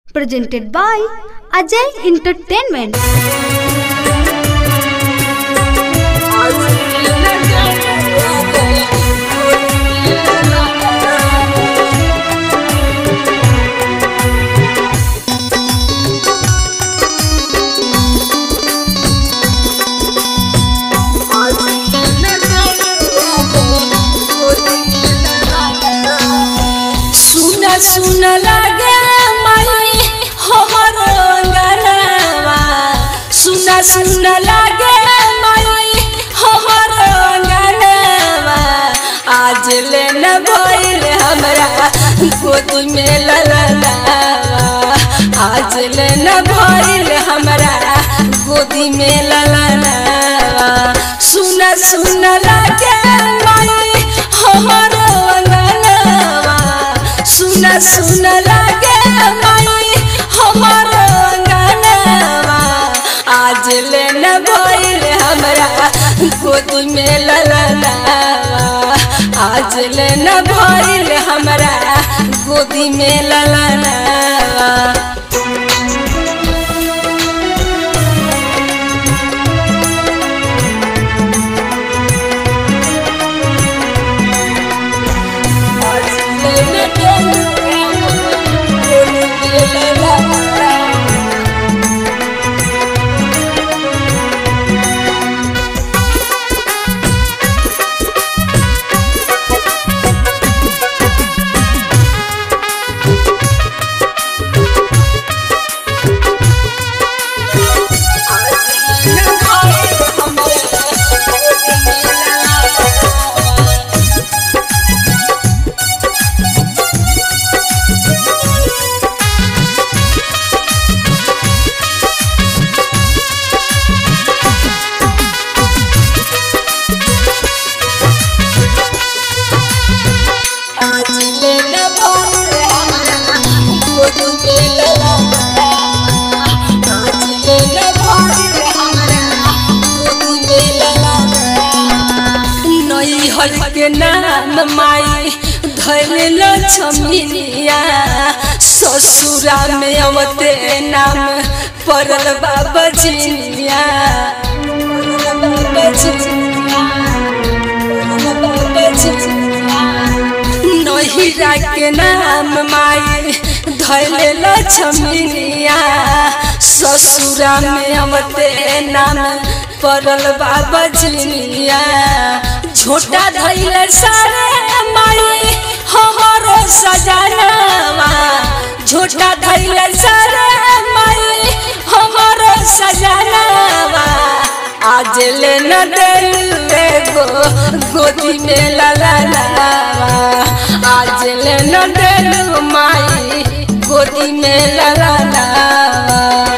presented by Ajay Entertainment. सुन सुन लागे माई हमर अंगनवा सुन सुन लागे माई हमर अंगनवा आज ले न भइल हमरा गोद में ललनावा आज ले न भइल हमरा गोदी में ललनावा सुन सुन लागे माई हमर अंगनवा सुन सुन लागे माई हमर अंगनवा आज ले न भइल हमरा गोद में ललनावा आज ले न भइल हमरा गोदी में ललनावा के नाम माई धैल छमिनिया ससुरा में अवते नाम पड़ल बाबा जिनिया नहिरा के नाम माई धैल छमिनिया ससुरा में अवते नाम पड़ल बाबा जिनिया झोटा धैल सारे माई हमारो सजनवा झोटा धैल सारे माई हमारो सजनवा आज ले न दिले गो गोदी में ललनावा आज ले न दिलू माई गोदी में ललनावा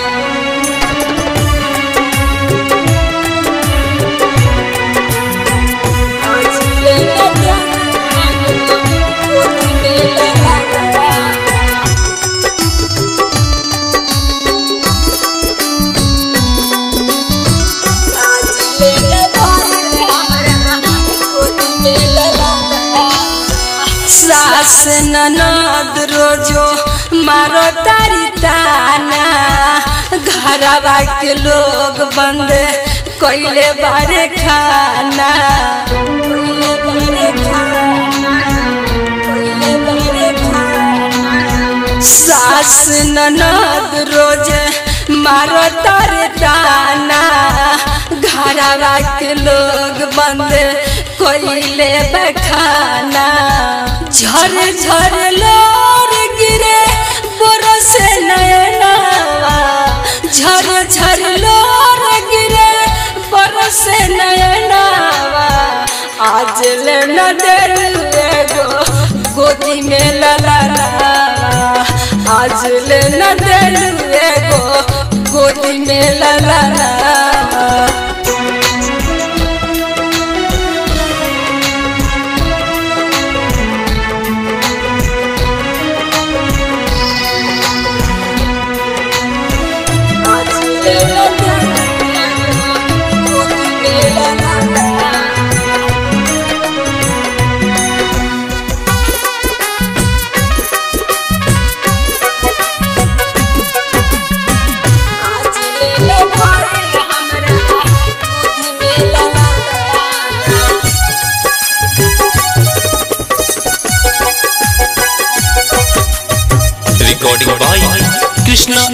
सास ननद रोजो मारो तारी ताना घरवा के लोग बंद कोइले बारे खाना कोइले बारे खाना, कोइले बारे खाना। सास ननद रोज मारो तारे ताना घरवा के लोग बंद कोइले बखाना झर झर लोर गिरे बरस नयनावा झर झर लोर गिरे बरस नयनावा आज ले न दिले गो गोदी में ललनावा आज ले न दिले गो गोदी में ललनावा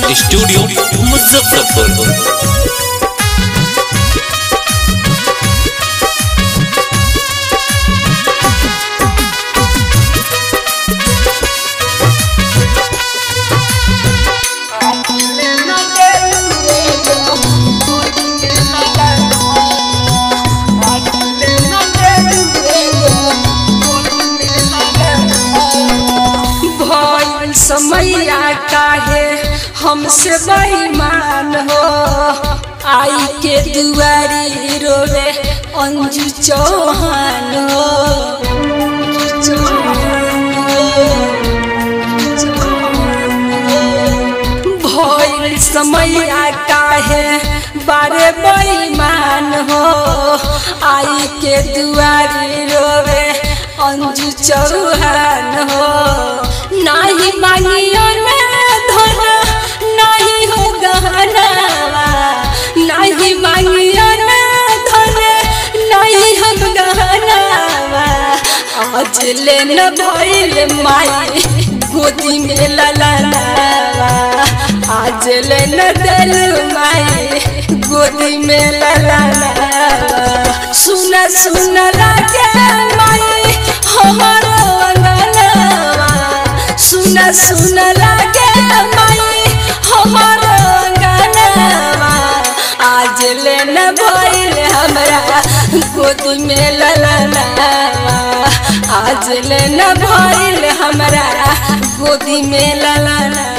स्टूडियो मुजफ्फरपुर भइल समैया काहे हमसे बेईमान हो आई के दुआरी रोवे अंजू चौहान हो चौहान हो, चौहान हो। भइल समैया काहे बारे बेईमान हो आई के दुआरी रोवे अंजू चौहान हो नाही मांगियो ना धन नाही हो गहनावा नाही मांगियो ना धन नहीं हम गहनावा आज ले न भइल माई गोदी में ललनावा आज ले न दिल माई गोदी में ललनावा सुन सुन लागे माई हमारो अंगनावा सुन सुन लागे माई हमारो अंगनावा आज ले न भइल हमरा गोदी में ललनावा आज ले न भइल हमरा गोदी में ललनावा